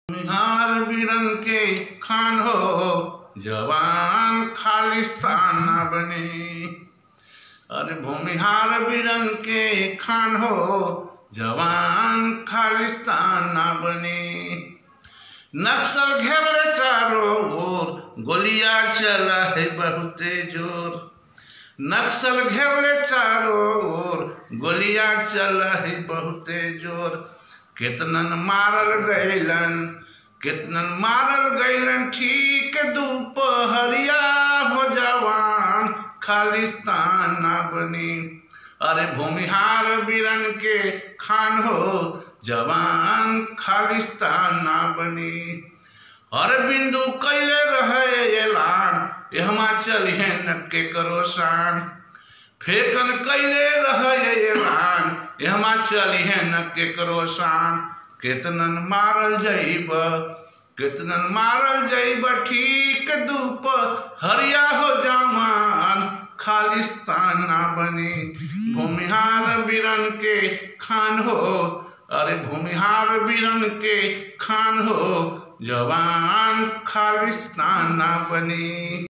निहार बिरन के खान हो जवान खालिस्तान न बने अरे भूमिहार बिरन के खान हो जवान खालिस्तान न बने नक्सल घेरले चारों ओर गोलियां चला है बहुते जोर नक्सल घेरले चारों ओर गोलियां चला है बहुते जोर कितनन मारल गैलन कितनन मारल गैलन ठीक दोपहरिया हो जवान खालिस्तान ना बनी अरे भूमिहार बिरन के खान हो जवान खालिस्तान ना बनी हर बिंदु कैले रहे ऐलान एहमा चलिए नक्के करो शान फेकन कैले रहे ऐलान एहमा चलिए नक्के करो शान केतनन मारल जइब केतनन मारल जइब ठीक धूप हरिया हो जवान खालिस्तान ना बनी भूमिहार बिरन के खान हो अरे भूमिहार बिरन के खान हो जवान खालिस्तान ना बनी